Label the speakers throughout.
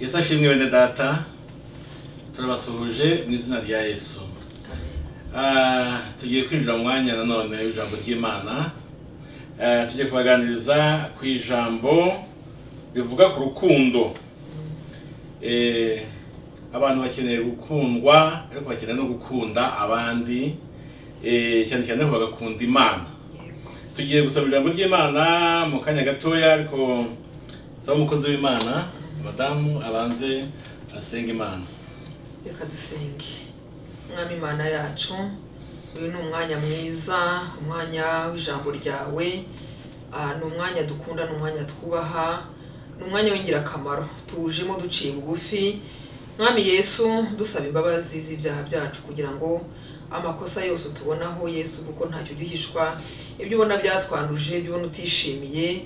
Speaker 1: yesu ashimwe bene data turabasuhuje mu izina rya yesu Ah, tugiye kwinjira mu mwanya nanone w'ijambo ry'imana Eh, tugiye kubaganiriza ku ijambo rivuga ku rukundo Eh, abantu bakeneye gukundwa ariko bakeneye no gukunda abandi eh, cyane cyane ko bagakunda imana tugiye gusaba ijambo ry'imana mu kanya gatoya ariko saba umukozi w'imana madamu abanze asenga imana
Speaker 2: reka dusenge umwami imana yacu uyu ni umwanya mwiza umwanya w'ijambo ryawe Ah, ni umwanya dukunda ni umwanya twubaha ni umwanya w'ingirakamaro tuwujemo duciye bugufi mwami yesu dusaba imbabazi z'ibyaha byacu kugira ngo amakosa yose utubonaho yesu kuko ntacyo ujya uhishwa ibyo ubona byatwanduje ibyo ubona utishimiye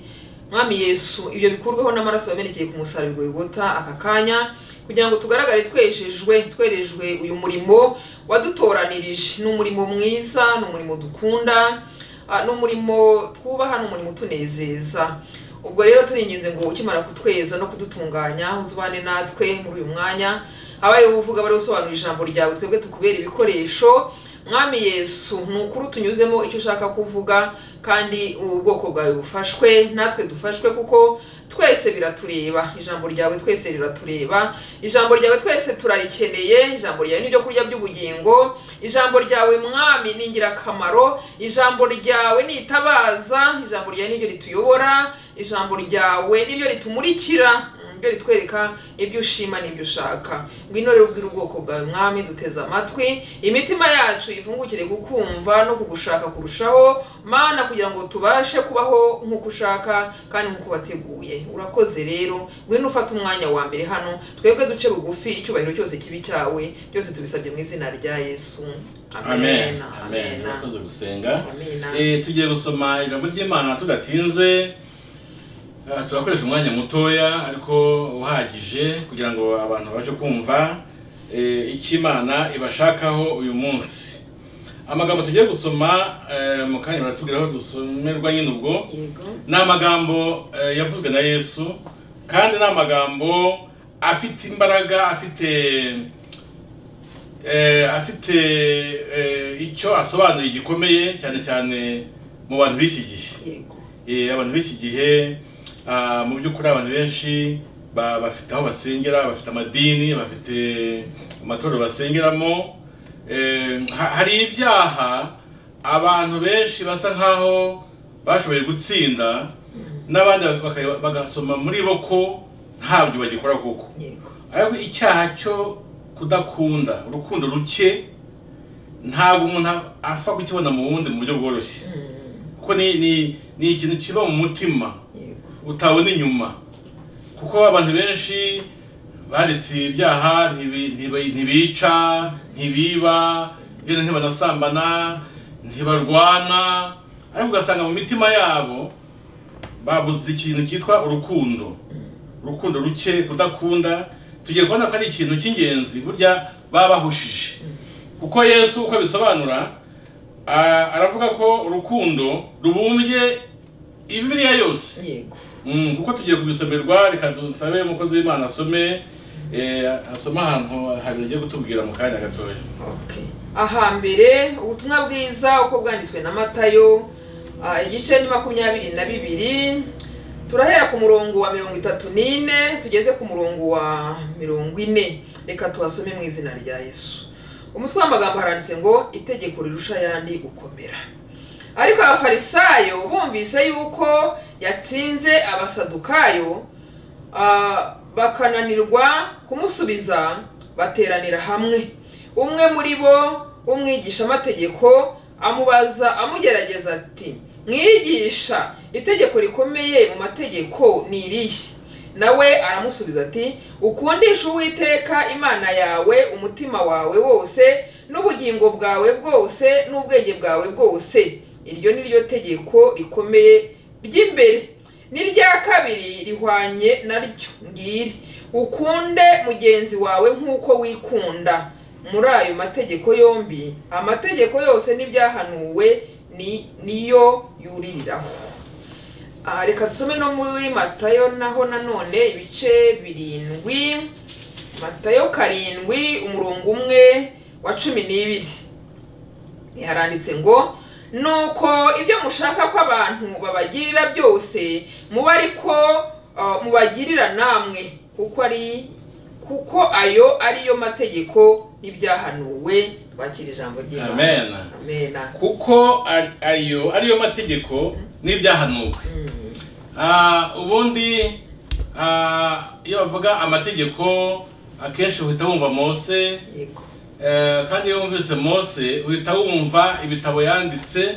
Speaker 2: mwami yesu ibyo bikurweho n'amaraso yamenekeye ku musaraba wigota aka kanya kugira ngo tugaragare twejejwe twerejwe uyu murimo wadutoranirije ni umurimo mwiza ni umurimo dukunda ah, ni umurimo twubaha ni umurimo utunezeza ubwo rero turinginze ngo ukimara kutweza no kudutunganya uzubane natwe muri uyu mwanya abaye uvuga bari gusobanura ijambo ryawe twebwe tukubera ibikoresho mwami yesu ni ukuri utunyuzemo icyo ushaka kuvuga kandi ubwoko bwawe bufashwe natwe dufashwe kuko twese biratureba ijambo ryawe twese riratureba ijambo ryawe twese turarikeneye ijambo ryawe ni ibyo kurya by'ubugingo ijambo ryawe mwami ni ingirakamaro ijambo ryawe ni itabaza ijambo ryawe ni ryo rituyobora ijambo ryawe ni ryo ritumurikira ibyo ritwereka ibyo ushima n'ibyo ushaka ngwino rero ubwire ubwoko bwawe mwami duteze amatwi imitima yacu ivungukire kukumva no kugushaka kurushaho mana kugira ngo tubashe kubaho nk'uko ushaka kandi nk'uko wateguye urakoze rero ngwino ufate umwanya wa mbere hano twebwe duce bugufi icyubahiro cyose kibi cyawe byose tubisabye mu izina rya yesu
Speaker 1: amen amen
Speaker 2: amen
Speaker 1: urakoze gusenga
Speaker 2: Amena.
Speaker 1: Eh, tugiye gusoma ijambo ry'imana tudatinze Ah, turakoresha umwanya mutoya ariko uhagije kugira ngo abantu babashe kumva eh, icyo imana ibashakaho uyu munsi amagambo tugiye gusoma eh, mu kanya baratubwira aho dusomerwa nyine ubwo
Speaker 2: yego
Speaker 1: ni amagambo eh, yavuzwe na yesu kandi ni amagambo afite imbaraga afite eh, afite eh, icyo asobanuye gikomeye cyane cyane mu bantu b'iki gihe
Speaker 2: yego
Speaker 1: Eh, abantu b'iki gihe ah, mu by'ukuri abantu benshi ba- bafite aho basengera bafite amadini bafite amatorero basengeramo Eh, ha- hari ibyaha abantu benshi basa nkaho bashoboye gutsinda n'abandi baka- bagasoma muri bo ko ntabyo bagikora kuko
Speaker 2: yego
Speaker 1: ariko icyaha cyo kudakunda urukundo ruke ntabwo umuntu apfa kukibona mu wundi mu buryo bworoshye
Speaker 2: Mm,
Speaker 1: kuko ni ni ni ikintu kiba mu mutima
Speaker 2: yego
Speaker 1: utabona inyuma kuko abantu benshi baretse ibyaha ntibi- ntibi- ntibica ntibiba yenda ntibanasambana ntibarwana ariko ugasanga mu mitima yabo babuze ikintu cyitwa urukundo urukundo ruke kudakunda tugiye kubona ko ari ikintu cy'ingenzi burya baba bahushije kuko yesu uko abisobanura a- aravuga ko urukundo rubumbye ibibiriya yose
Speaker 2: yego
Speaker 1: Mm, kuko tugiye kubisomerwa reka dusabe umukozi w'imana asome eh, asome ahantu habiri agiye kutubwira mu kanya gatoya
Speaker 2: Okay. aha mbere ubutumwa bwiza uko bwanditswe na matayo ah, igice ni makumyabiri na bibiri turahera ku murongo wa mirongo itatu n'ine tugeze ku murongo wa mirongo ine reka tuhasome mu izina rya yesu umutwe w'amagambo haranditse ngo itegeko rirusha ayandi gukomera ariko abafarisayo bumvise yuko yatsinze abasadukayo Ah, bakananirwa kumusubiza bateranira hamwe umwe muri bo w'umwigishamategeko amubaza amugerageza ati mwigisha itegeko rikomeye mu mategeko ni irihe nawe aramusubiza ati ukundisha uwiteka imana yawe umutima wawe wose n'ubugingo bwawe bwose n'ubwenge bwawe bwose iryo ni ryo tegeko rikomeye ry'imbere n'irya kabiri rihwanye naryo ngiri ukunde mugenzi wawe nk'uko wikunda muri ayo mategeko yombi amategeko yose n'ibyahanuwe ni niyo yuririraho aha reka dusome no muri matayo naho nanone ibice birindwi matayo karindwi umurongo umwe wa cumi n'ibiri yaranditse ngo nuko ibyo mushaka ko abantu babagirira byose muba ariko uh, mubagirira namwe kuko ari kuko ayo ariyo mategeko n'ibyahanuwe twakira ijambo ry'imana
Speaker 1: amen
Speaker 2: amena
Speaker 1: kuko ari- ayo ariyo mategeko n'ibyahanuwe
Speaker 2: Mm.
Speaker 1: Ah, ubundi ah, iyo bavuga amategeko akenshi uhita wumva mose
Speaker 2: yego
Speaker 1: Eh, kandi iyo wumvise mose uhita wumva ibitabo yanditse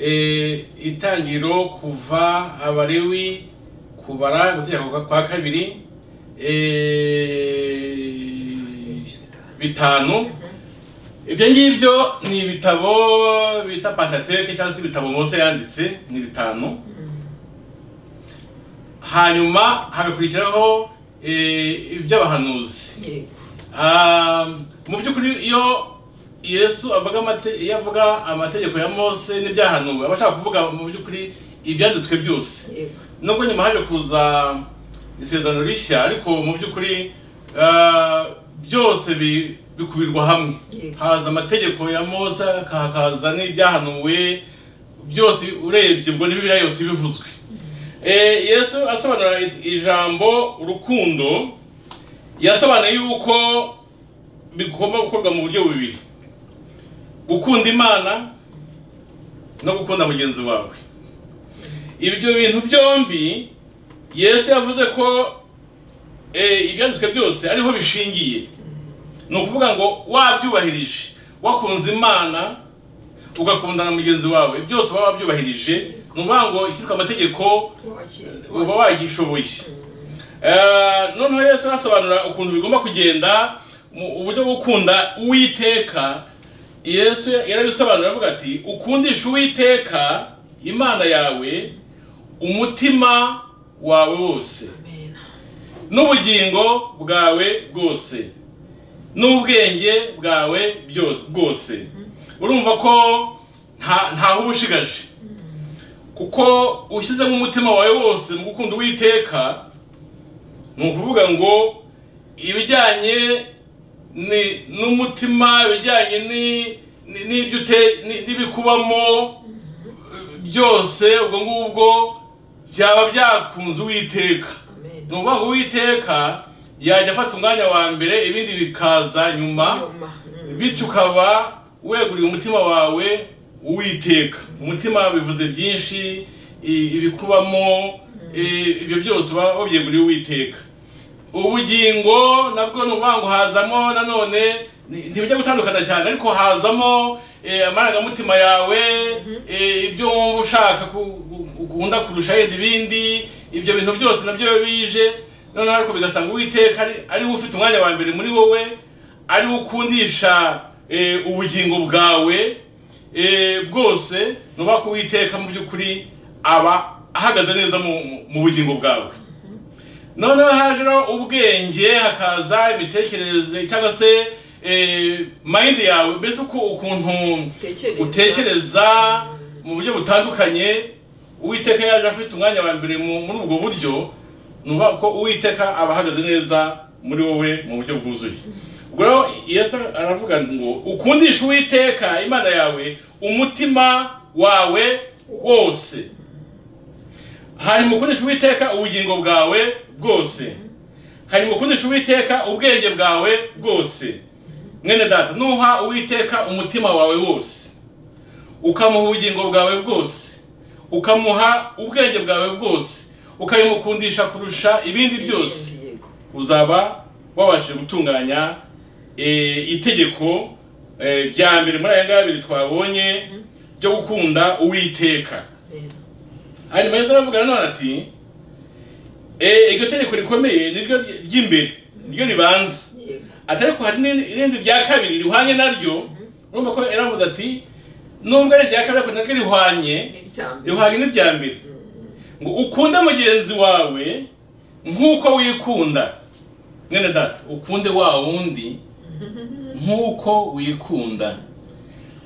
Speaker 1: Eh, itangiro kuva abarewi kubara gutegeka kwa- kwa kabiri eh, bitanu ibyo ngibyo ni ibitabo bita pantateke cyangwa se ibitabo mose yanditse ni bitanu hanyuma hagakurikiraho eh, iby'abahanuzi
Speaker 2: yego
Speaker 1: Um, mu by'ukuri iyo yesu avuga amate- iyo avuga amategeko ya mose n'ibyahanuwe aba ashaka kuvuga mu by'ukuri ibyanditswe byose
Speaker 2: yego
Speaker 1: nubwo nyuma haje kuza isezerano rishya ariko mu by'ukuri ah, byose bi- bikubirwa hamwe
Speaker 2: Yego.
Speaker 1: haza amategeko ya mose hakaza n'ibyahanuwe byose urebye ubwo ni bibiliya yose bivuzwe Eh, yesu asobanura i- ijambo urukundo yasobanuye yuko bigomba gukorwa mu buryo bubiri gukunda imana no gukunda mugenzi wawe ibyo bintu byombi yesu yavuze ko eh, ibyanditswe byose ariho bishingiye ni ukuvuga ngo wabyubahirije wakunze imana ugakunda na mugenzi wawe byose uba wabyubahirije ni ukuvuga ngo icyitwa amategeko uba wagishoboye Eh, noneho yesu arasobanura ukuntu bigomba kugenda mu uburyo bwo gukunda uwiteka yesu yarabisobanura avuga ati ukundisha uwiteka imana yawe umutima wawe wose
Speaker 2: amena
Speaker 1: n'ubugingo bwawe bwose n'ubwenge bwawe byose bwose urumva ko nta- ntaho uba ushigaje kuko ushyizemo umutima wawe wose mu gukunda uwiteka ni ukuvuga ngo ibijyanye ni- n'umutima ibijyanye ni- ni- n'ibyo ute- ni- n'ibikubamo byose ubwo ngubwo byaba byakunze uwiteka ni
Speaker 2: amena
Speaker 1: ukuvuga ngo uwiteka yajya afata umwanya wa mbere ibindi bikaza nyuma
Speaker 2: Nyuma. Mm.
Speaker 1: bityo ukaba weguriye umutima wawe uwiteka umutima bivuze byinshi i- ibikubamo i- ibyo byose uba wabyeguriye uwiteka ubugingo nabwo ni ukuvuga ngo hazamo nanone ni- ntibijya gutandukana cyane ariko hazamo eh, amarangamutima yawe eh, ibyo wumva ushaka ku- ku- ukunda kurusha yenda ibindi ibyo bintu byose nabyo bije noneho ariko bigasanga uwiteka ari- ari we ufite umwanya wa mbere muri wowe ari we ukundisha eh, ubugingo bwawe eh, bwose nuba ko uwiteka mu by'ukuri aba ahagaze neza mu, mu bugingo bwawe noneho hajeho ubwenge hakaza imitekerereze cyangwa se eh, mind yawe mbese uko ukuntu
Speaker 2: Utekereza.
Speaker 1: utekereza mu buryo butandukanye uwiteka yaje afite umwanya wa mbere mu- muri ubwo buryo ni ukuvuga ko uwiteka aba ahagaze neza muri wowe mu buryo bwuzuye ubwo rero yesu aravuga ngo ukundishe uwiteka imana yawe umutima wawe wose hanyuma ukundisha uwiteka ubugingo bwawe bwose hanyuma ukundisha uwiteka ubwenge bwawe bwose mwene data nuha uwiteka umutima wawe wose ukamuha ubugingo bwawe bwose ukamuha ubwenge bwawe bwose ukabimukundisha kurusha ibindi byose
Speaker 2: Yego.
Speaker 1: uzaba wabashije gutunganya eh, itegeko eh, rya mbere muri aya ngaya abiri twabonye ryo gukunda uwiteka
Speaker 2: Amena
Speaker 1: hanyuma yesu aravuga nanone ati "Eh, iryo tegeko rikomeye ni ryo ry'imbere ni ryo ribanza
Speaker 2: yego
Speaker 1: ati ariko hari n'irindi- irindi rya kabiri rihwanye naryo urumva ko yaravuze ati nubwo ari irya kabiri ariko naryo rihwanye
Speaker 2: ni irya mbere
Speaker 1: rihwanye n'irya mbere ngo ukunde mugenzi wawe nk'uko wikunda mwene data ukunde wa wundi nk'uko wikunda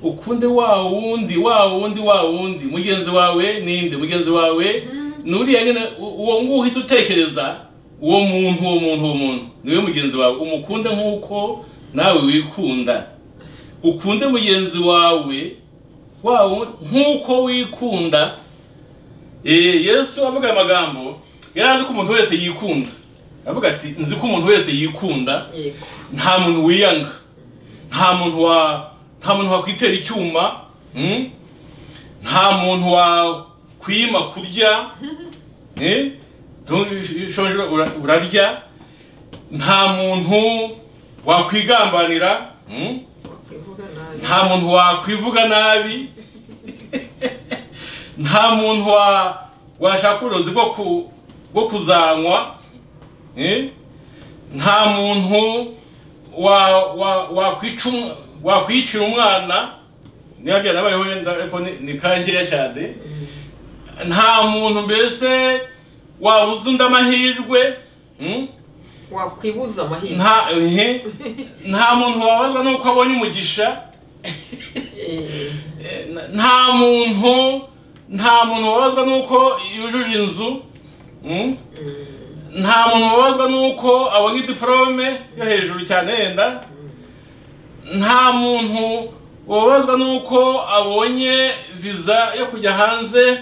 Speaker 1: ukunde wa wundi wa wundi wa wundi mugenzi wawe ninde mugenzi wawe nuriya nyine u- uwo nguwo uhise utekereza uwo muntu uwo muntu uwo muntu niwe mugenzi wawe umukunde nk'uko nawe wikunda ukunde mugenzi wawe wawo nk'uko wikunda Eh, yesu avuga aya magambo yari azi ko umuntu wese yikunda avuga ati nzi ko umuntu wese yikunda
Speaker 2: yego
Speaker 1: nta muntu wiyanga nta muntu wa nta muntu wakwitera icyuma mm? nta muntu wakwima kurya eh? Tu- ushonje ura- urarya nta muntu wakwigambanira mm?
Speaker 2: wakwivuga nabi
Speaker 1: nta muntu wakwivuga nabi nta muntu wa washaka uburozi bwo ku bwo kuzanywa eh? nta muntu wa wa wakwica um- wakwicira umwana niba byanabayeho wenda ariko ni- ni kangeya cyane nta muntu mbese wabuza undi amahirwe mm?
Speaker 2: wakwibuza amahirwe
Speaker 1: nta ehe. nta muntu wabazwa nuko abonye umugisha
Speaker 2: Eh,
Speaker 1: nta muntu nta muntu wabazwa n'uko yujuje inzu mm?
Speaker 2: mm,
Speaker 1: nta muntu wabazwa n'uko abonye diporome yo hejuru cyane yenda nta muntu wabazwa n'uko abonye viza yo kujya hanze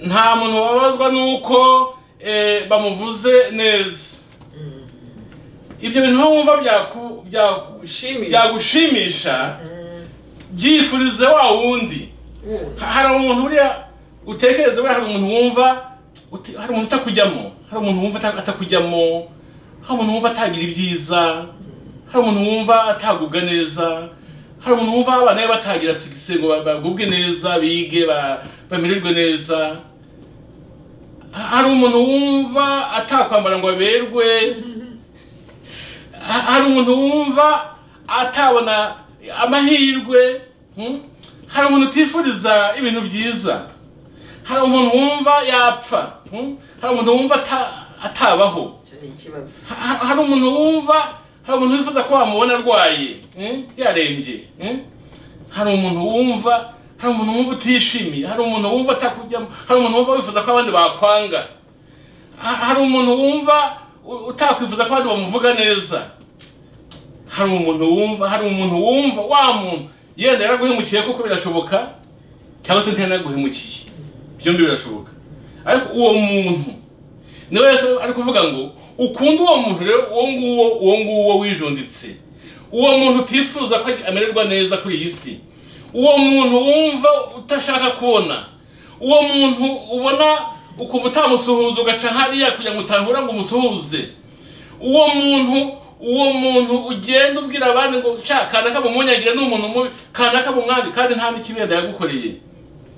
Speaker 1: nta muntu wabazwa n'uko eh, bamuvuze neza ibyo bintu aho wumva byaku- byaku-
Speaker 2: Gushimisha.
Speaker 1: byagushimisha
Speaker 2: mm,
Speaker 1: byifurize wa wundi
Speaker 2: wuna.
Speaker 1: hari umuntu uriya utekereza buriya hari umuntu wumva uti- hari umuntu utakujyamo hari umuntu wumva ata- atakujyamo hari umuntu wumva atagira ibyiza hari umuntu wumva atagubwa neza hari umuntu wumva abana be batagira sikise ngo ba- bagubwe neza bige ba- bamererwe neza Ha- hari umuntu wumva atakwambara ngo aberwe Ha- hari umuntu wumva atabona amahirwe hmm? hari umuntu utifuriza ibintu byiza hari umuntu wumva yapfa hmm? hari umuntu wumva ata- atabaho
Speaker 2: Icyo ni ikibazo
Speaker 1: Ha- ha- hari umuntu wumva hari umuntu wifuza ko wamubona arwaye mm? yarembye mm? hari umuntu wumva hari umuntu wumva utishimiye hari umuntu wumva atakujyamo hari umuntu wumva wifuza ko abandi bakwanga Ha- hari umuntu wumva u- utakwifuza ko abandi bamuvuga neza hari umuntu wumva hari umuntu wumva wa muntu yenda yaraguhemukiye kuko birashoboka cyangwa se ntiyanaguhemukiye byombi birashoboka ariko uwo muntu niwe yesu ari kuvuga ngo ukunde uwo muntu rero uwo nguwo uwo nguwo wijunditse uwo muntu utifuza ko amererwa neza kuri iyi si uwo muntu wumva utashaka kubona uwo muntu ubona ukumva utamusuhuza ugaca hariya kugira ngo utahura ngo umusuhuze uwo muntu uwo muntu ugenda ubwira abandi ngo sha kanaka mumunyagire ni umuntu mubi kanaka mumwari kandi nta n'ikibi yenda yagukoreye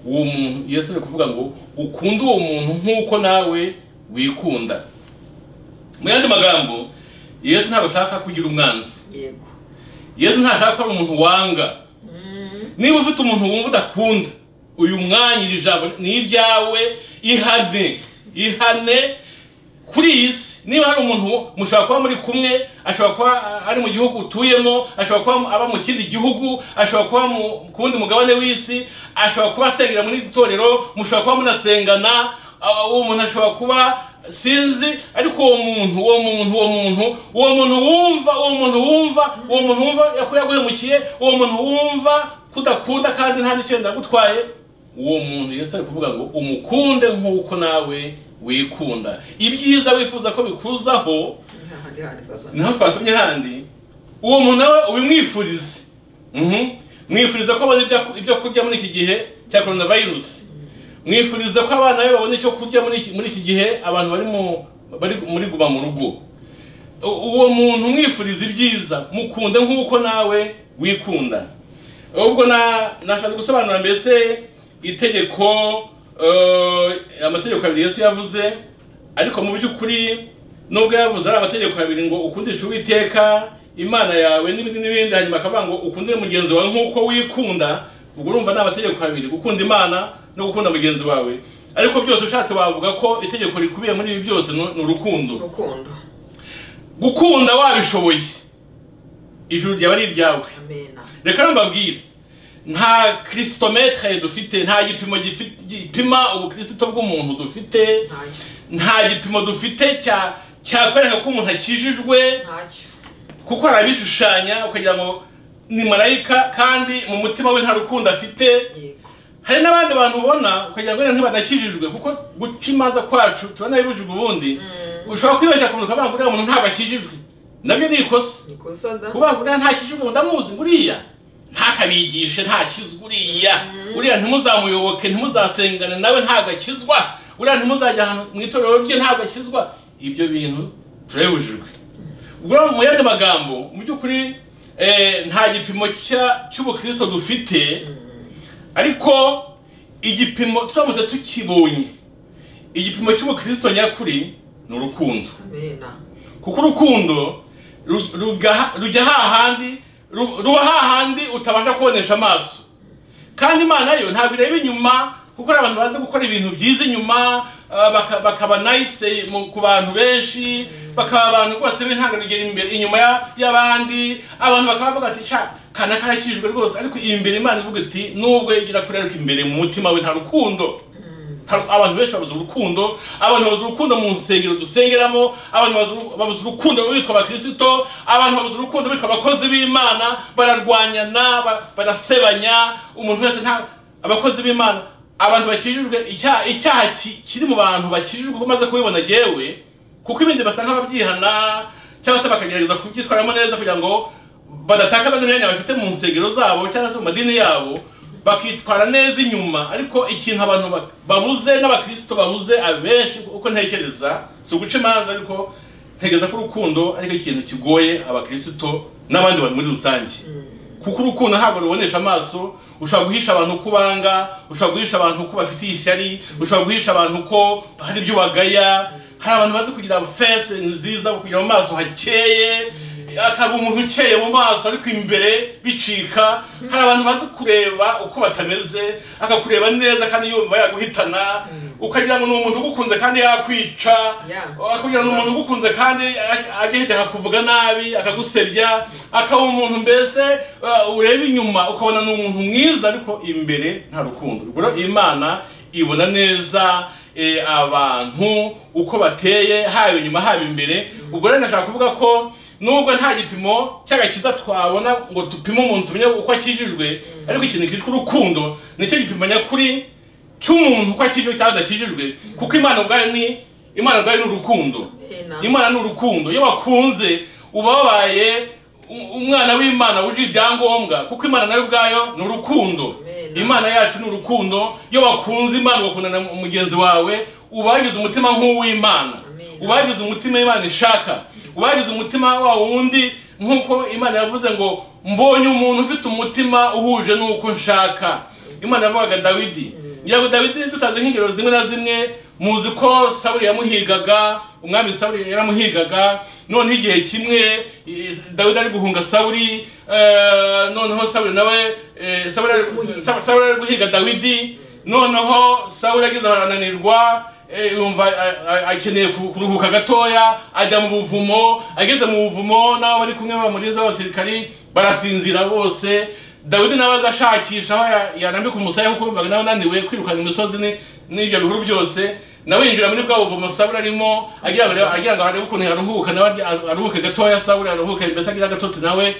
Speaker 1: uwo muntu yesu ari kuvuga ngo ukunde uwo muntu nk'uko nawe wikunda mu yandi magambo yesu ntabwo ashaka kugira umwanzi
Speaker 2: yego
Speaker 1: yesu ntashaka ko ari umuntu wanga
Speaker 2: Mm,
Speaker 1: niba ufite umuntu wumva udakunda uyu mwanya iri jambo ni iryawe ihane ihane kuri iyi si niba hari umuntu mushobora kuba muri kumwe ashobora kuba a- ari mu gihugu utuyemo ashobora kuba aba mu kindi gihugu ashobora kuba mu ku wundi mugabane w'isi ashobora kuba asengera muri iri torero mushobora kuba munasengana a- uwo muntu ashobora kuba sinzi ariko uwo muntu uwo muntu uwo muntu uwo muntu wumva uwo muntu wumva uwo muntu wumva ko yaguhemukiye uwo muntu wumva kudakunda kandi nta n'icyo yenda agutwaye uwo muntu yesu ari kuvuga ngo umukunde nk'uko nawe wikunda ibyiza wifuza ko bikuzaho
Speaker 2: nta handi handi twazana.
Speaker 1: niho twasomye handi uwo muntu nawe ubimwifurize Mhm. mwifuriza ko abona ibyo- ibyo kurya muri iki gihe cya korona virusi mwifuriza ko abana be babona icyo kurya muri iki- muri iki gihe abantu bari mu- bari muri guma mu rugo U- uwo muntu mwifuriza ibyiza mukunde nk'uko nawe wikunda ubwo na nashaka gusobanura mbese itegeko eh, amategeko abiri yesu yavuze ariko mu by'ukuri nubwo yavuze ari amategeko abiri ngo ukundishe uwiteka imana yawe n'ibindi n'ibindi hanyuma akavuga ngo ukundire mugenzi wawe nk'uko wikunda ubwo urumva ni amategeko abiri gukunda imana no gukunda mugenzi wawe ariko byose ushatse wavuga ko itegeko rikubiye muri ibi byose ni ni urukundo
Speaker 2: urukundo
Speaker 1: gukunda wabishoboye ijuru ryaba ari iryawe
Speaker 2: amena
Speaker 1: reka mbabwire nta kirisitomete dufite nta gipimo gifite- gipima ubukirisito bw'umuntu dufite
Speaker 2: ntacyo
Speaker 1: nta gipimo dufite cya cyakwereka ko umuntu akijijwe
Speaker 2: ntacyo
Speaker 1: kuko arabishushanya ukagira ngo ni marayika kandi mu mutima we nta rukundo afite
Speaker 2: yego
Speaker 1: hari n'abandi bantu ubona ukagira ngo wenda ntibadakijijwe kuko guca imanza kwacu tubona bibujijwe ubundi ushobora kwibeshya ku muntu ukavuga ngo uriya muntu ntabakijijwe nabyo ni ikosa
Speaker 2: nikosa da
Speaker 1: kuvuga ngo uriya ntakijijwe ngo ndamuzi nguriya ntakabigishe ntakizwe uriya uriya ntimuzamuyoboke ntimuzasengane nawe ntabwo akizwa uriya ntimuzajya ahantu mu itorero rye ntabwo akizwa ibyo bintu turabibujijwe ubwo mu yandi magambo mu by'ukuri eh, nta gipimo cya- cy'ubukristo dufite ariko igipimo turamutse tukibonye igipimo cy'ubukristo nyakuri ni urukundo
Speaker 2: amena
Speaker 1: kuko urukundo ru- rugaha- rujya hahandi ru- ruba hahandi utabasha kubonesha amaso kandi imana yo ntabwo ireba inyuma kuko hari abantu bazi gukora ibintu byiza inyuma ah, baka- bakaba nayise ku bantu benshi bakaba abantu rwose b'intangarugero imbere inyuma ya- y'abandi abantu bakaba bavuga ati sha kana karakijwe rwose ariko imbere imana ivuga iti nubwo igira kuri ariko imbere mu mutima we nta rukundo Nta- abantu benshi babuze urukundo abantu babuze urukundo mu nsengero dusengeramo abantu babuze- babuze urukundo bitwa abakirisito abantu babuze urukundo bitwa abakozi b'imana bararwanyana ba- barasebanya umuntu wese nta abakozi b'imana abantu bakijijwe icyaha icyaha ki- kiri mu bantu bakijijwe kuko umaze kubibona gewe kuko ibindi basa nk'ababyihana cyangwa se bakagerageza kubyitwaramo neza kugira ngo badatakana n'imyanya bafite mu nsengero zabo cyangwa se mu madini yabo bakitwara neza inyuma ariko ikintu abantu ba- babuze n'abakristo babuze abenshi uko ntekereza si uguca imanza ariko ntekereza ko urukundo ariko ikintu kigoye abakristo n'abandi bantu muri rusange kuko urukundo ntabwo rubonesha amaso ushobora guhisha abantu ko ubanga ushobora guhisha abantu ko bafitiye ishyari ushobora guhisha abantu ko hari ibyo wagaya hari abantu bazi kugira fese nziza kugira mu maso hakeye akaba umuntu ukeye mu maso ariko imbere bicika hari abantu bazi kureba uko batameze akakureba neza kandi yumva yaguhitana ukagira ngo ni umuntu ugukunze kandi yakwica
Speaker 2: Yeah.
Speaker 1: akagira ngo ni umuntu ugukunze kandi a- ajya hirya akakuvuga nabi akagusebya akaba umuntu mbese uh, ureba inyuma ukabona ni umuntu mwiza ariko imbere nta rukundo ubwo rero imana ibona neza eh, abantu uko bateye haba inyuma haba imbere ubwo rero ndashaka kuvuga ko nubwo nta gipimo cy'agakiza twabona ngo dupime umuntu tumenye uko akijijwe ariko ikintu kitwa urukundo nicyo gipimo nyakuri cy'umuntu uko akijijwe cyangwa adakijijwe kuko imana ubwayo ni imana ubwayo ni urukundo
Speaker 2: amena
Speaker 1: imana ni urukundo iyo wakunze uba wabaye u- umwana w'imana wuje ibyangombwa kuko imana nayo ubwayo ni urukundo
Speaker 2: Amen.
Speaker 1: imana yacu ni urukundo iyo wakunze imana ugakundana na mugenzi wawe uba wagize umutima nk'uw'imana
Speaker 2: Amen.
Speaker 1: uba wagize umutima imana ishaka uba wagize umutima wa wundi nk'uko imana yavuze ngo mbonye umuntu ufite umutima uhuje n'uko nshaka imana yavugaga dawidi ngira ngo dawidi tutazi nk'ingero zimwe na zimwe muzi ko sawuli yamuhigaga umwami sawuli yaramuhigaga noneho igihe kimwe i- dawidi ari guhunga sawuli eh, noneho sawuli nawe eh, sawuli ari- Sa- sawuli ari guhiga dawidi noneho sawuli agize arananirwa eh, yumva a- a- akeneye ku- kuruhuka gatoya ajya mu buvumo ageze mu buvumo n'abo bari kumwe bamurinze b'abasirikari barasinzira bose dawidi nawe aza ashakisha aho ya- yarambika umusaya kuko yumvaga nawe ananiwe kwirukana imisozi ni- n'ibyo bihuru byose nawe yinjira muri bwa buvumo sawuli arimo agira ngo agira ngo arebe ukuntu yaruhuka nawe arya- aruhuke gatoya sawuli aruhuke mbese agira agatotsi nawe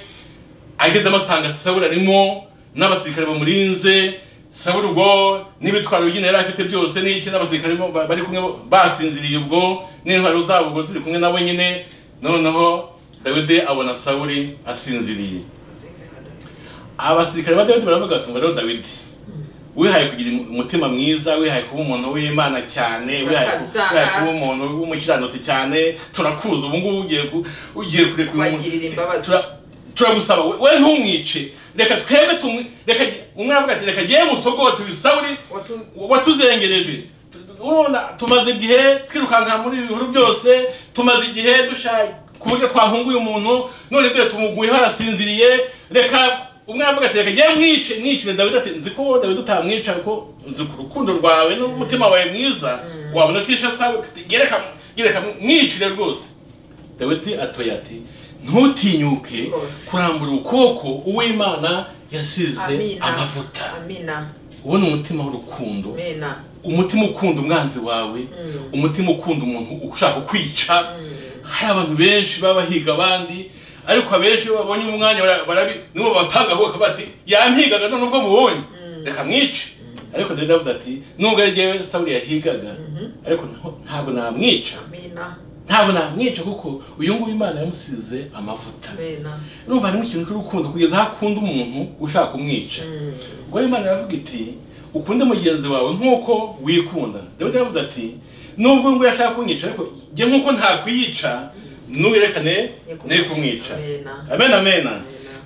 Speaker 1: agezemo asanga sawuli arimo n'abasirikare bamurinze sawuli ubwo n'ibitwaro by'inda yari afite byose n'iki n'abasirikare bo- ba- bari kumwe bo- basinziriye ubwo n'intwaro zabo ubwo ziri kumwe nabo nyine noneho dawidi abona sawuli asinziriye abasirikare ba dawidi baravuga ati rero dawidi wihaye kugira umutima mwiza wihaye kuba umuntu w'imana cyane wihaye ku-
Speaker 2: Bakabyaha.
Speaker 1: wihaye kuba umuntu w'umukiranutsi cyane turakuzi ubu ngubu ugiye ku- ugiye kureka uyu muntu-
Speaker 2: Kubagirira imbabazi.
Speaker 1: Tura- turagusaba we- we ntumwice reka twebwe tumwi reka umwe aravuga ati reka ngewe musogote uyu sawuli
Speaker 2: watu
Speaker 1: watuzengereje urabona tumaze igihe twirukanka muri ibi bihuru byose tumaze igihe dushaka ku buryo twahunguye umuntu none dore tumuguyeho arasinziriye reka umwe aravuga ati reka njye mwice mwicire dawidi ati nzi ko dawidi utamwica kuko nzi ku rukundo rwawe n'umutima wawe mwiza wabona utisha sawe gereka gereka mwicire rwose dawidi atoye ati ntutinyuke
Speaker 2: Rwose.
Speaker 1: kurambura ukuboko uw'imana yasize
Speaker 2: amina
Speaker 1: amavuta
Speaker 2: amina
Speaker 1: ubona umutima w'urukundo
Speaker 2: amina
Speaker 1: umutima ukunda umwanzi wawe
Speaker 2: Mm.
Speaker 1: umutima ukunda umuntu ushaka kwica
Speaker 2: Mm.
Speaker 1: hari abantu benshi baba bahiga abandi ariko abenshi iyo babonye umwanya bara- barabi nibo batangaho bakaba bati yampigaga none ubwo mubonye reka mwice ariko dawidi avuze ati nubwo ari jyewe sawuli yahigaga ariko ntaho- ntabwo namwica
Speaker 2: amina
Speaker 1: ntabwo namwica kuko uyu nguyu imana yamusize amavuta
Speaker 2: amina
Speaker 1: urumva harimo ikintu cy'urukundo kugeza aho akunda umuntu ushaka kumwica
Speaker 2: Mm.
Speaker 1: ubwo rero imana iravuga iti ukunde mugenzi wawe nk'uko wikunda dawidi yavuze ati nubwo ngo yashaka kunyica ariko jye nk'uko ntakwiyica ntuyerekane ne kumwica
Speaker 2: amina
Speaker 1: amen amen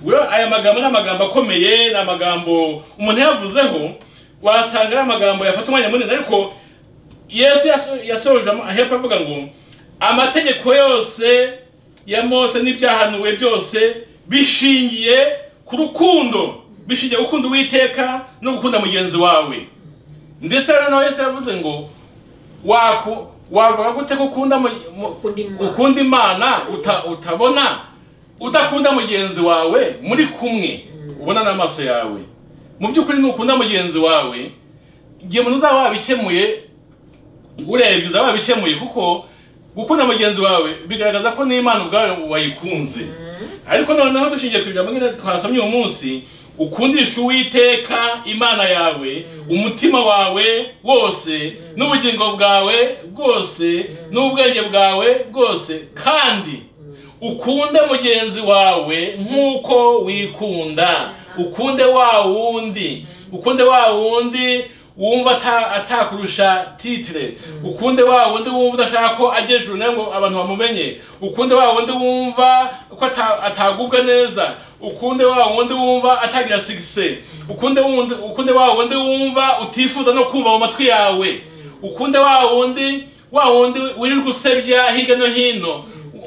Speaker 1: rero aya magambo ni amagambo akomeye ni amagambo umuntu yavuzeho wasanga ari amagambo yafata umwanya munini ariko yesu yaso- yasoje am- hepfo avuga ngo amategeko yose ya mose n'ibyahanuwe byose bishingiye ku rukundo bishingiye gukunda uwiteka no gukunda mugenzi wawe ndetse rero nawe yesu yavuze ngo waku wavuga gute ko ukunda mu- mu-
Speaker 2: Ukunda Imana.
Speaker 1: ukunda imana uta- utabona udakunda mugenzi wawe muri kumwe ubona n'amaso yawe mu by'ukuri nukunda mugenzi wawe igihe umuntu uzaba wabikemuye urebye uzaba wabikemuye kuko gukunda mugenzi wawe bigaragaza ko n'imana ubwawe wayikunze ariko noneho dushingiye ku ijambo nk'iri twasomye uyu munsi ukundisha uwiteka imana yawe umutima wawe wose n'ubugingo bwawe bwose n'ubwenge bwawe bwose kandi ukunde mugenzi wawe nk'uko wikunda ukunde wa wundi ukunde wa wundi wumva ata- atakurusha titire ukunde wa wundi wumva udashaka ko ajya ejuru nawe ngo abantu bamumenye ukunde wa wundi wumva ko ata- atagubwa neza ukunde wa wundi wumva atagira sigise ukunde wundi- ukunde wa wundi wumva utifuza no kumva mu matwi yawe ukunde wa wundi wa wundi wirirwa usebya hirya no hino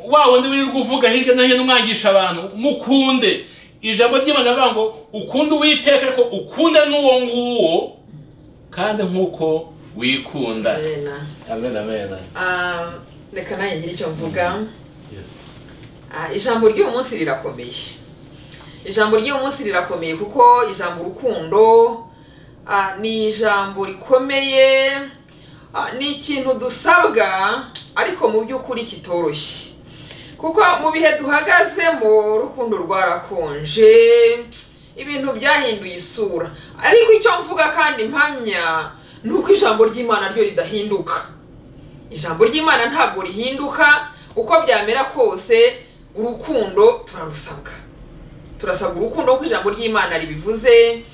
Speaker 1: wa wundi wirirwa uvuga hirya no hino umwangisha abantu mukunde ijambo ry'imana rivuga ngo ukunde uwiteka ariko ukunde n'uwo nguwo kandi nk'uko wikunda
Speaker 2: amina
Speaker 1: amen amen
Speaker 2: Ah, reka nanjye ngire icyo mvuga
Speaker 1: yes
Speaker 2: Ah, ijambo ry'uyu munsi rirakomeye ijambo ry'uyu munsi rirakomeye kuko ijambo urukundo ah, ni ijambo rikomeye ah, ni ikintu dusabwa ariko mu by'ukuri kitoroshye kuko mu bihe duhagazemo urukundo rwarakonje ibintu byahinduye isura ariko icyo mvuga kandi mpamya ni uko ijambo ry'imana ryo ridahinduka ijambo ry'imana ntabwo rihinduka uko byamera kose urukundo turarusabwa turasabwa urukundo kuko ijambo ry'imana ribivuze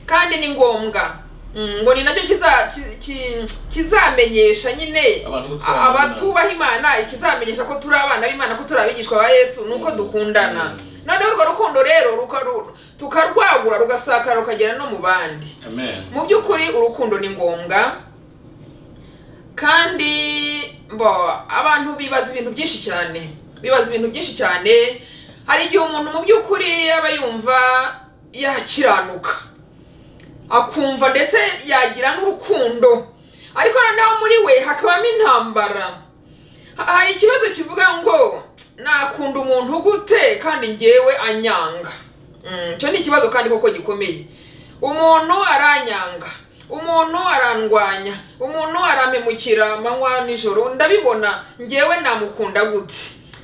Speaker 2: kandi ni ngombwa Mm, ngo ni nacyo kiza- ki- ki- kizamenyesha nyine
Speaker 1: Abantu ko turi
Speaker 2: a-
Speaker 1: abana
Speaker 2: abatubaha imana ikizamenyesha ko turi abana b'imana ko turi abigishwa ba yesu ni uko dukundana
Speaker 1: Mm.
Speaker 2: noneho urwo rukundo rero rukaru- tukarwagura rugasakara rukagera no mu bandi
Speaker 1: amen
Speaker 2: mu by'ukuri urukundo ni ngombwa kandi bo abantu bibaza ibintu byinshi cyane bibaza ibintu byinshi cyane hari igihe umuntu mu by'ukuri aba yumva yakiranuka akumva ndetse yagira n'urukundo ariko noneho muri we hakabamo intambara Ha- hari ikibazo kivuga ngo nakunda umuntu gute kandi ngewe anyanga Mm, icyo ni ikibazo kandi koko gikomeye umuntu aranyanga umuntu arandwanya umuntu arampemukira amanywa nijoro ndabibona ngewe namukunda gute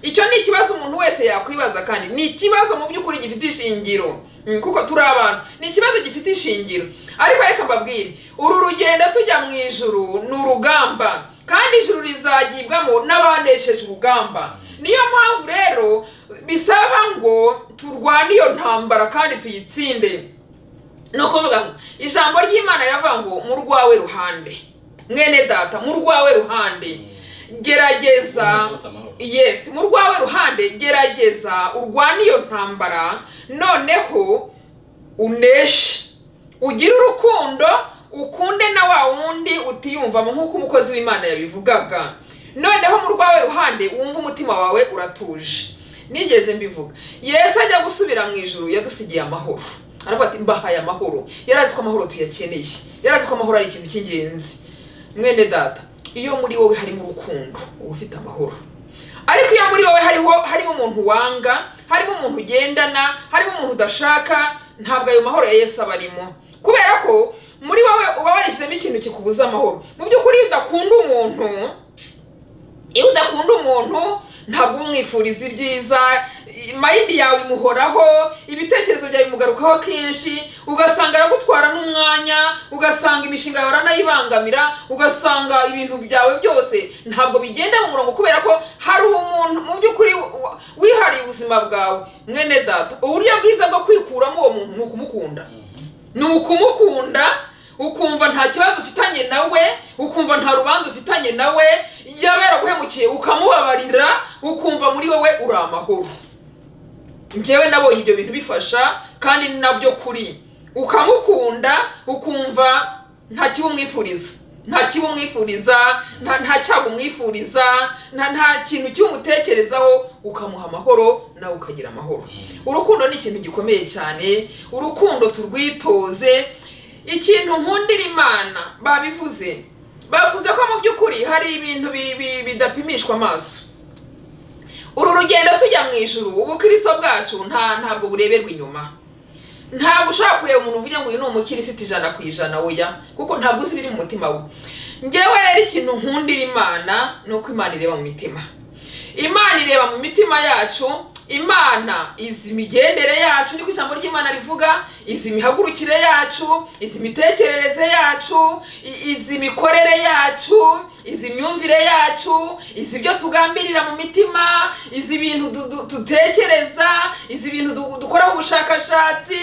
Speaker 2: icyo ni ikibazo umuntu wese yakwibaza kandi ni ikibazo mu by'ukuri gifite ishingiro Mm, kuko turi abantu ni ikibazo gifite ishingiro ariko reka mbabwire uru rugendo tujya mu ijuru ni urugamba kandi ijuru rizagibwamo n'abanesheje urugamba niyo mpamvu rero bisaba ngo turwane iyo ntambara kandi tuyitsinde ni ukuvuga ngo ijambo ry'imana riravuga ngo mu rwawe ruhande mwene data mu rwawe ruhande gerageza
Speaker 1: Mwene data amahoro.
Speaker 2: yes mu rwawe ruhande gerageza urwane iyo ntambara noneho uneshe ugire urukundo ukunde na wa wundi utiyumvamo nk'uko umukozi w'imana yabivugaga noneho mu rwawe ruhande wumve umutima wawe uratuje nigeze mbivuga yesu ajya gusubira mu ijuru yadusigiye amahoro aravuga ati mbahaye amahoro yari azi ko amahoro tuyakeneye yari azi ko amahoro ari ikintu cy'ingenzi mwene data iyo muri wowe harimo urukundo uba ufite amahoro ariko iyo muri wowe hariho harimo umuntu wanga harimo umuntu ugendana harimo umuntu udashaka ntabwo ayo mahoro ya yesu aba arimo kubera ko muri wowe uba warishyizemo ikintu kikubuza amahoro mu by'ukuri iyo udakunda umuntu iyo udakunda umuntu ntabwo umwifuriza ibyiza mayidi yawe imuhoraho ibitekerezo byawe bimugarukaho kenshi ugasanga aragutwara n'umwanya ugasanga imishinga yawe aranayibangamira ugasanga ibintu byawe byose ntabwo bigenda mu murongo kubera ko hari umuntu mu by'ukuri wa- wihariye ubuzima bwawe mwene data uburyo bwiza bwo kwikuramo uwo muntu ni ukumukunda ni ukumukunda ukumva nta kibazo ufitanye nawe ukumva nta rubanza ufitanye nawe yaba yaraguhemukiye ukamubabarira ukumva muri wowe uri amahoro njyewe nabonye ibyo bintu bifasha kandi ni nabyo kuri ukamukunda ukumva nta kibi umwifuriza nta kibi umwifuriza nta nta cyago umwifuriza nta nta kintu kiwumutekerezaho ukamuha amahoro nawe ukagira amahoro urukundo ni ikintu gikomeye cyane urukundo turwitoze ikintu nkundira imana babivuze bavuze ko mu by'ukuri hari ibintu bi- bi- bidapimishwa amaso uru rugendo tujya mu ijuru ubukristo bwacu nta ntabwo bureberwa inyuma ntabwo ushobora kureba umuntu uvuge ngo uyu ni umukirisiti ijana ku ijana oya kuko ntabwo uzi ibiri mu mutima we ngewe rero ikintu nkundira imana ni uko imana ireba mu mitima imana ireba mu mitima yacu imana izi imigendere yacu niko ijambo ry'imana rivuga izi imihagurukire yacu izi imitekerereze yacu i- izi imikorere yacu izi myumvire yacu izi ibyo tugambirira mu mitima izi ibintu du- du- dutekereza izi ibintu du- dukoraho ubushakashatsi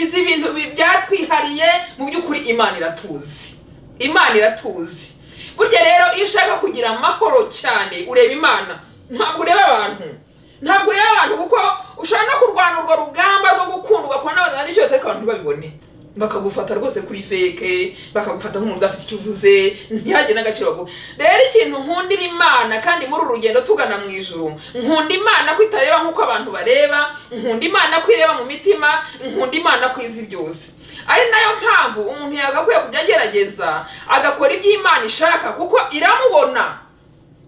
Speaker 2: izi ibintu bi- byatwihariye mu by'ukuri imana iratuzi imana iratuzi burya rero iyo ushaka kugira amahoro cyane ureba imana ntabwo ureba abantu ntabwo ureba abantu kuko ushobora no kurwana urwo rugamba rwo gukunda ugakora n'abantu ari byose ariko abantu ntibabibone bakagufata rwose kuri feke bakagufata nk'umuntu udafite icyo uvuze ntihagire n'agaciro baguha rero ikintu nkundira imana kandi muri uru rugendo tugana mu ijuru nkunda imana ko itareba nk'uko abantu bareba nkunda imana ko ireba mu mitima nkunda imana ko izi byose ari nayo mpamvu umuntu yagakwiye kujya agerageza agakora ibyo imana ishaka kuko iramubona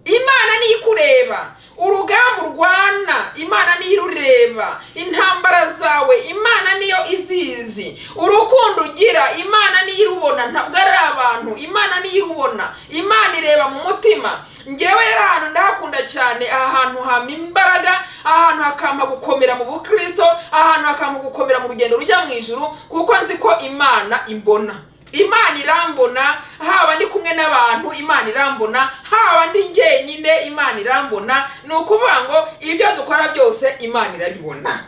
Speaker 2: imana niyo ikureba urugamba urwana imana niyo irureba intambara zawe imana niyo izizi urukundo ugira imana niyo irubona ntabwo ari abantu imana niyo irubona imana ireba mu mutima ngewe rero ahantu ndahakunda cyane aha hantu hama imbaraga ahantu hakampa gukomera mu bukristo ahantu hakampa gukomera mu rugendo rujya mu ijuru kuko nzi ko imana imbona imana irambona haba ndi kumwe n'abantu imana irambona haba ndi njyenyine imana irambona ni ukuvuga ngo ibyo dukora byose imana irabibona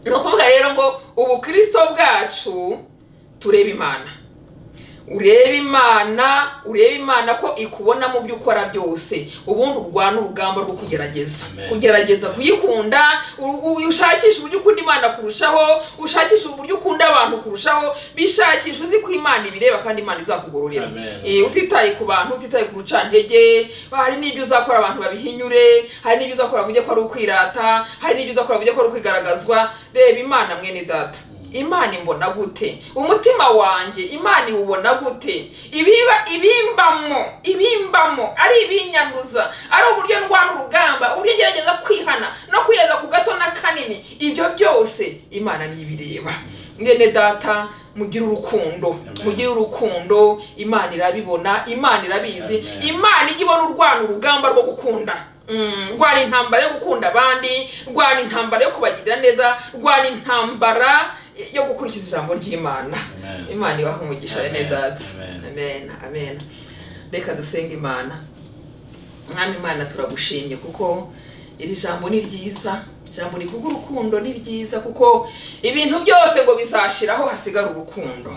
Speaker 2: ni ukuvuga rero ngo ubukristo bwacu tureba imana urebe imana urebe imana ko ikubona mu byo ukora byose ubundi urwana urugamba rwo kugerageza
Speaker 1: Amen.
Speaker 2: kugerageza kuyikunda u- u- ushakisha uburyo ukunda imana kurushaho ushakisha uburyo ukunda abantu kurushaho bishakisha uzi ko imana ibireba kandi imana izakugororera
Speaker 1: Amen.
Speaker 2: Eh, utitaye ku bantu utitaye ku rucantege hari n'ibyo uzakora abantu babihinyure hari n'ibyo uzakora bavuge ko ari ukwirata hari n'ibyo uzakora bavuge ko ari ukwigaragazwa reba imana mwene data imana imbona gute umutima wanjye imana iwubona gute ibiba ibimbamo ibimbamo ari ibinyanduza ari uburyo ndwana urugamba uburyo ngerageza kwihana no kwiheza ku gato na kanini ibyo byose imana niyo ibireba mwene data mugire urukundo
Speaker 1: Amen.
Speaker 2: mugire urukundo imana irabibona imana irabizi
Speaker 1: Amen.
Speaker 2: imana ijya ibona urwana urugamba rwo gukunda Mm, rwana intambara yo gukunda abandi rwana intambara yo kubagirira neza rwana intambara yo gukurikiza ijambo ry'imana
Speaker 1: Amen.
Speaker 2: imana ibaha umugisha
Speaker 1: Amen.
Speaker 2: bene data
Speaker 1: Amen.
Speaker 2: amen amen reka dusenge imana mwami imana turagushimye kuko iri jambo ni ryiza ijambo rivuga urukundo ni ryiza kuko ibintu byose ngo bizashiraho hasigara urukundo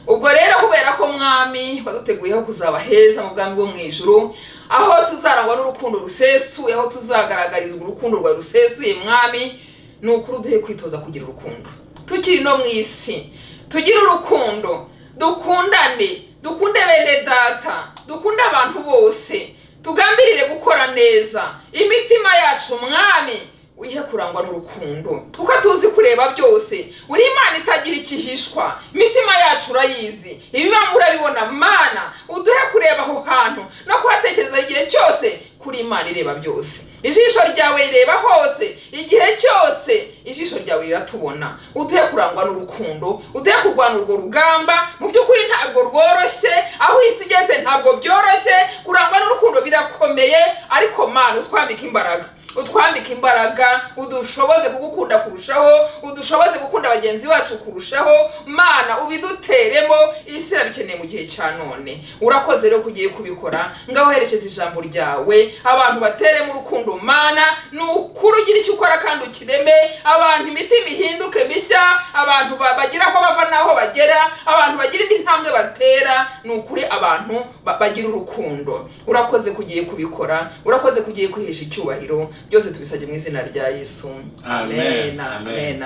Speaker 2: ubwo rero kubera ko mwami waduteguyeho kuzaba heza mu bwami bwo mu ijuru aho tuzarangwa n'urukundo rusesuye aho tuzagaragarizwa urukundo rwawe rusesuye mwami ni ukuri uduhe kwitoza kugira urukundo tukiri no mu isi tugire urukundo dukundane dukunde bene data dukunde abantu bose tugambirire gukora neza imitima yacu mwami wihe kurangwa n'urukundo kuko tuzi kureba byose buri imana itagira ikihishwa imitima yacu urayizi ibiba murabibona mana uduhe kureba aho hantu no kuhatekereza igihe cyose kuri imana ireba byose ijisho ryawe rireba hose igihe cyose ijisho ryawe riratubona uduhe kurangwa n'urukundo uduhe kurwana urwo rugamba mu by'ukuri ntabwo rworoshye aho isi igeze ntabwo byoroshye kurangwa n'urukundo birakomeye ariko mana utwambike imbaraga utwambike imbaraga udushoboze kugukunda kurushaho udushoboze gukunda bagenzi bacu kurushaho mana ubiduteremo isi irabikeneye mu gihe cya none urakoze rero ko ugiye kubikora ngaho herekeza ijambo ryawe abantu bateremo urukundo mana ni ukuri ugira icyo ukora kandi ukireme abantu imitima ihinduke mishya abantu ba- bagira aho bava n'aho bagera abantu bagira indi ntambwe batera ni ukuri abantu ba- bagira urukundo urakoze ko ugiye kubikora urakoze ko ugiye kwihesha icyubahiro byose tubisabye mu izina rya yesu
Speaker 1: Amen,
Speaker 2: amena
Speaker 1: amen.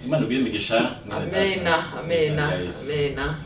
Speaker 1: imana iguhe imigisha
Speaker 2: amena amena amena amena